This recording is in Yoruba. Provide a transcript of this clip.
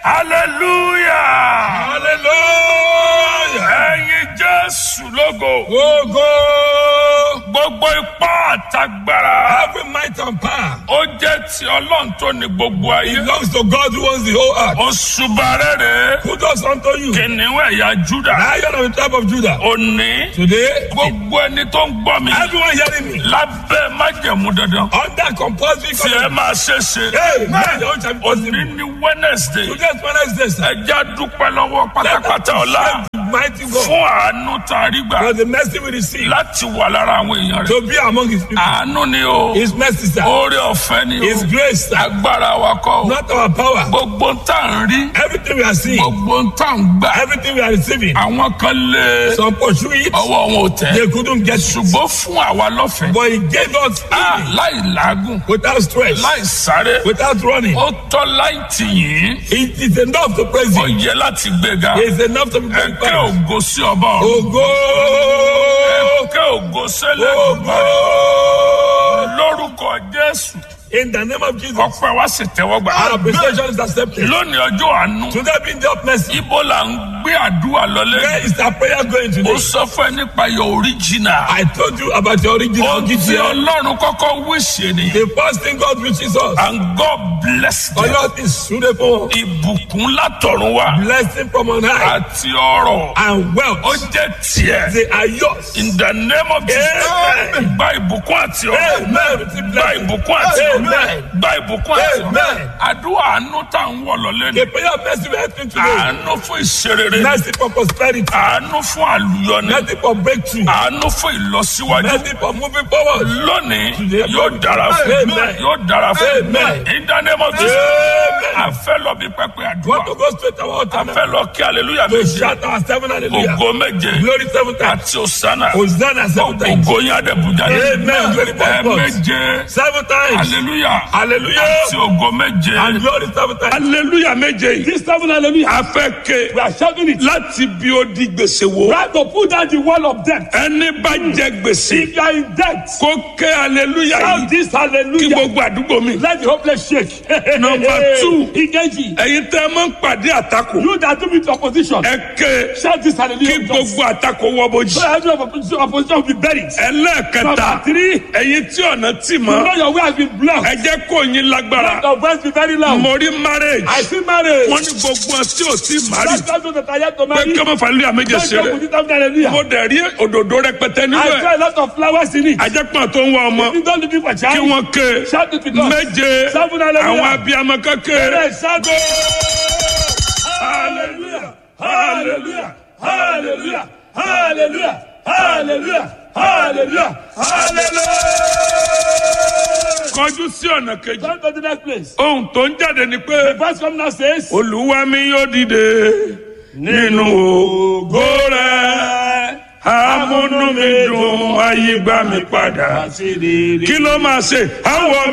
hallelujah hallelujah. ẹ̀yin jésù lógo Ogo. gbogbo ipá àtagbára Every might and power ó jẹ́ ti ọlọ́run tó ní gbogbo ayé belongs to God who owns the whole earth. òṣùbà rere Who does unto you? kìnìún ẹ̀yà júdà Lion of the tribe of Judah. òní Today, gbogbo ẹni tó ń gbọ́ mi everyone hearing me lábẹ́ májẹ̀mú dandan under compulsory tí ẹ covenant. máa ṣe ṣe Hey, man, your own shall be òní possible. ní wednesday Today's Wednesday, sir. ẹja dúpẹ́ lọ́wọ́ pátápátá ọ̀la Mighty God. fún àánú tá a rí gbà For the mercy we receive láti wà lára àwọn èèyàn rẹ̀ to be among his people. àánú ni o His mercy, sir. oore ọ̀fẹ́ ni His o grace, sir. agbára wa kọ́ o Not our power. gbogbo ń tà ń rí Everything we are seeing, gbogbo ń tà ń gbà everything we are receiving, àwọn kan lé some pursue it, ọwọ́ wọn ò tẹ̀ they couldn't get it. ṣùgbọ́n fún àwa lọ́fẹ̀ẹ́ But he gave us Ah, healing láì làágùn without stress, láì sáré without running. ó tọ́ láì tì yín It is enough to praise ó him. yẹ láti gbéga It is enough to be ẹ̀kẹ́ glorified. ògo sí ọba ọ̀run Ogo! ẹ̀kẹ́ ògo sẹ́lẹ̀ Ogo! lórúkọ jésù In the name of Jesus, ọpẹ́ wa sì tẹ́wọ́ gbà. our appreciation is accepted. lónìí ọjọ́ àánú Today being the mercy, ibo là ń gbé àdúrà lọlé. where is our prayer going ó today? sọ fún ẹ nípa your original. I told you about the original ó ti GTL. ọlọ́run kọ́kọ́ wíṣẹ́ ni. The first thing God reaches us, and God bless them. Allah is suitable, ìbùkún látọ̀run wá blessing from on high, àti ọrọ̀ and ó wealth. jẹ́ tiẹ̀. They are yours. in the name of Jesus. Amen. gba ìbùkún àti ọrọ̀. Amen. Receive gba blessing. ìbùkún àti ọrọ̀. Amen. gba ìbùkún àti ọrọ̀. Amen. àdúrà àánú tá à ń wọ̀ lọ́lé ni. The prayer of mercy we are asking today, àánú fún ìṣerere. mercy for prosperity, àánú fún àlùyọni. mercy for breakthrough, àánú fún ìlọsíwájú. mercy for moving forward. lónìí Today, yóò dára fún Amen. yóò dára fún Amen. in the name of Jesus. Amen. a fẹ́ lọ bí pẹpẹ àdúrà. Want to go straight to our a altar now? fẹ́ lọ kí hallelujah To méje. shout our seven hallelujah. ògo méje. Glory seven times. àti òsánà. Hosanna seven times. ògo yín adébújá. Amen. Glory to ẹ God. méje. Seven times. hallelujah. Hallelujah. àti ògo méje. And glory seven times. hallelujah méje yìí. This seven hallelujah. a fẹ́ ké. We are shouting it. láti bí ó di gbèsè wo. Try to put down the wall of death. ẹni bá jẹ gbèsè. If you are in debt, kó ké hallelujah shout yìí. this kí hallelujah. gbogbo àdúgbò mi. Let the hopeless shake. Number two. Ikeji. ẹ̀yin tẹ́ ẹ máa ń pàdé àtakò. You that do with opposition. ẹ ké Shout this kí hallelujah. gbogbo àtakò wọ bójì. So every opposition, opposition will be buried. ẹlẹ́ẹ̀kẹta Number three. ẹ̀yin tí ọ̀nà tì You mọ́. know your way has been blocked. ẹ jẹ́ kó yín lágbára. Let your voice be very loud. mo rí marriage. I see marriage. wọ́n ní gbogbo ọtí tí ò tí mari. That's those that are yet to pé marry. kí ọmọ fàlẹ́ àméjẹ Don't ṣe joke rẹ̀. with it after hallelujah. mo dẹ̀ rí òdòdó rẹpẹtẹ nínú I ẹ̀. saw a lot of flowers in it. ajẹ́pọ̀n tó ń wá ọmọ. You don't looking for kí child. wọ́n ké Shout it with us. méje Seven hallelujah. àwọn abiyamọ kékeré. Yes, shout Hallelujah. Hallelujah. Hallelujah. Hallelujah. Hallelujah. Hallelujah. Hallelujah. kọjú sí ọ̀nà kejì. Turn to the next place. ohun tó ń jáde ni pé. Verse come now says. olúwa mi yóò dìde nínú ògo rẹ̀ amúnú mi dùn ayé gbà mí padà kí ló máa ṣe àwọn